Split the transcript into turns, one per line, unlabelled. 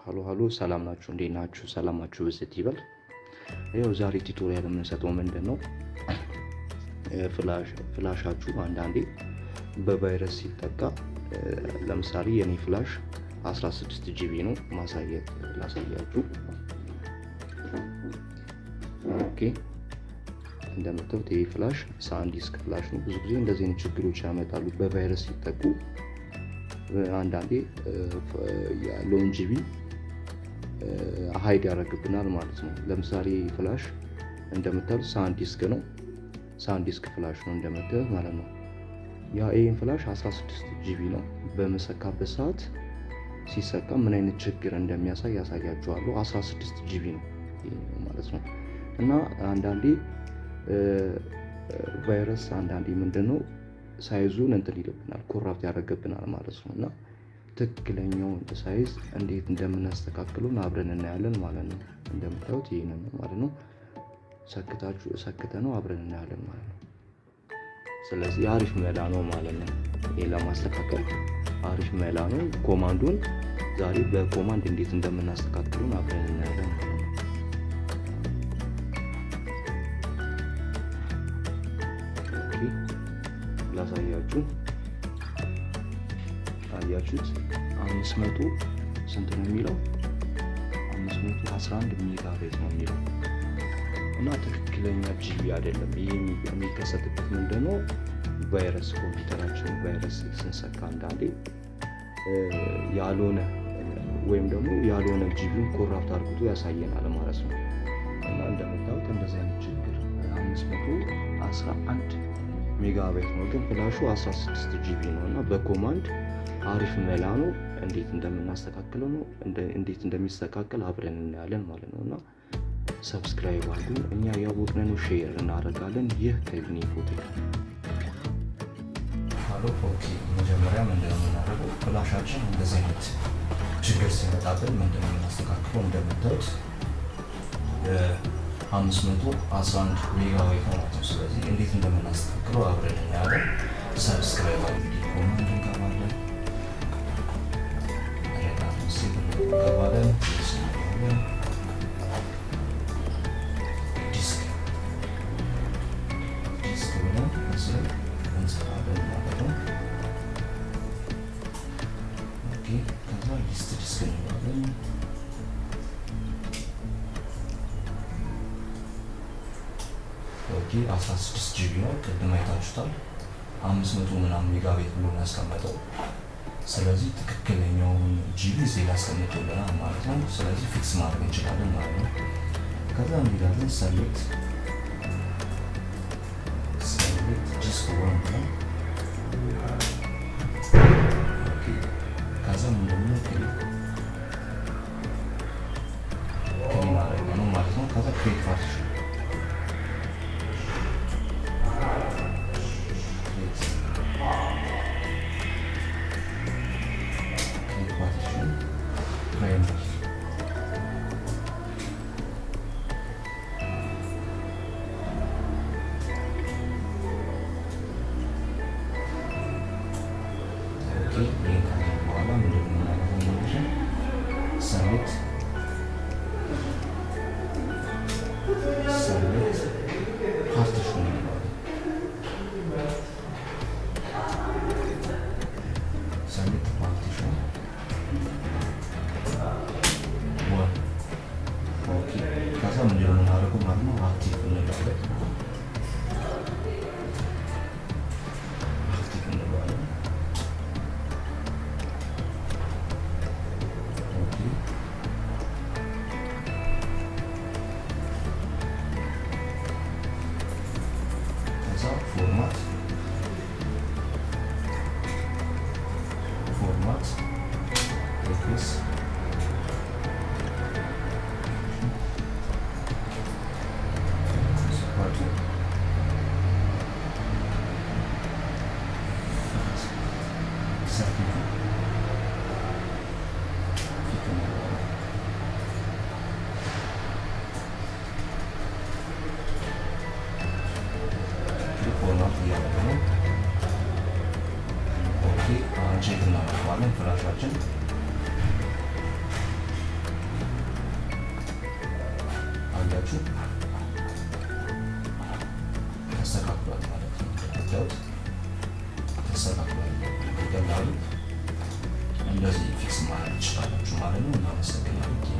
ሀሎ ሀሎ፣ ሰላም ናችሁ? እንዴት ናችሁ? ሰላማችሁ ብዝት ይበል። ይኸው ዛሬ ቱቶሪያል የምንሰጠው ምንድን ነው፣ ፍላሻችሁ አንዳንዴ በቫይረስ ሲጠቃ፣ ለምሳሌ የኔ ፍላሽ 16 ጂቢ ነው። ማሳየት ላሳያችሁ። ኦኬ እንደምታዩት ይህ ፍላሽ ሳንዲስክ ፍላሽ ነው። ብዙ ጊዜ እንደዚህ አይነት ችግሮች ያመጣሉ በቫይረስ ሲጠቁ አንዳንዴ ያለውን ጂቢ ሀይድ ያደርግብናል ማለት ነው። ለምሳሌ ፍላሽ እንደምታዩት ሳንዲስክ ነው። ሳንዲስክ ፍላሽ ነው እንደምታዩት ማለት ነው። ያ ይህን ፍላሽ 16 ጂቢ ነው። በመሰካበት ሰዓት ሲሰካ ምን አይነት ችግር እንደሚያሳይ ያሳያችኋለሁ። 16 ጂቢ ነው ማለት ነው እና አንዳንዴ ቫይረስ አንዳንዴ ምንድን ነው ሳይዙን እንትን ይልብናል ኮራፕት ያደርገብናል ማለት ነው እና ትክክለኛውን ሳይዝ እንዴት እንደምናስተካክሉን አብረን እናያለን ማለት ነው። እንደምታዩት ይህንን ነው ማለት ነው። ሰክታችሁ ሰክተ ነው አብረን እናያለን ማለት ነው። ስለዚህ አሪፍ መላ ነው ማለት ነው። ይህ ለማስተካከል አሪፍ መላ ነው። ኮማንዱን ዛሬ በኮማንድ እንዴት እንደምናስተካክሉን አብረን እናያለን ማለት ነው። ላሳያችሁ አያችሁት? አምስት መቶ ስንት ነው የሚለው? አምስት መቶ አስራ አንድ ሜጋ ቤት ነው የሚለው እና ትክክለኛ ጂቢ አይደለም። ይህ የሚከሰትበት ምንድን ነው? ቫይረስ ኮምፒውተራችን ቫይረስ ስንሰካ አንዳንዴ ያልሆነ ወይም ደግሞ ያልሆነ ጂቢውን ኮራፕት አድርግቶ ያሳየናል ማለት ነው እና እንደምታዩት እንደዚህ አይነት ችግር አምስት መቶ አስራ አንድ ሜጋባይት ነው ግን ፍላሹ 16 ጂቢ ነው እና በኮማንድ አሪፍ መላ ነው። እንዴት እንደምናስተካክለው ነው እንዴት እንደሚስተካከል አብረን እናያለን ማለት ነው እና ሰብስክራይብ አድርጉ። እኛ ያወቅን ነው ሼር እናደርጋለን። ይህ ከግኒ ፎቶ
ሀሎ ኦኬ። መጀመሪያ ምንድነው የምናደርገው? ፍላሻችን እንደዚህ አይነት ችግር ሲመጣብን ምንድነው የምናስተካክለው? እንደምታዩት አምስት መቶ አስራ አንድ ሜጋባይት ማለት ነው። ስለዚህ እንዴት እንደምናስተካክለው አብረን እናያለን። ሰብስክራይብ እንግዲህ ኮመንት እንገባለን፣ እንገባለን፣ ዲስክ ዲስክ ብለን እዚህ እንሰራለን ማለት ነው። ኦኬ ከዛ ሊስት ዲስክ እንገባለን ኦኬ 16 ጂቢ ነው። ቅድም አይታችሁታል። 500 ምናምን ሜጋቤት ብሎ ነው ያስቀመጠው። ስለዚህ ትክክለኛውን ጂቢ እዚህ ላይ ያስቀምጦልናል ማለት ነው። ስለዚህ ፊክስ ማድረግ እንችላለን ማለት ነው። ከዛ እንሄዳለን ሰሌክት ሰሌክት ዲስክ ዋን ነው። ከዛ ምንድነው ክሊክ ክሊክ ማድረግ ነው ማለት ነው። ከዛ ክሬት ፓርቲሽን ሰሌክት ሰሌክት ፓርቲሽን ሰሌክት ፓርቲሽን ዋን ኦኬ። ከዛ ምንድን ነው የምናደርገው ማለት ነው አክቲቭ እንለዋለን። አክቲቭ እንለዋለን። ኦኬ ከዛ ፎርማት ፎርማት ኤክስ ቼክ እናደርገዋለን ፍላሻችን እንደዚህ ፊክስ ማድረግ ትችላላችሁ ማለት ነው። እናመሰግናለን።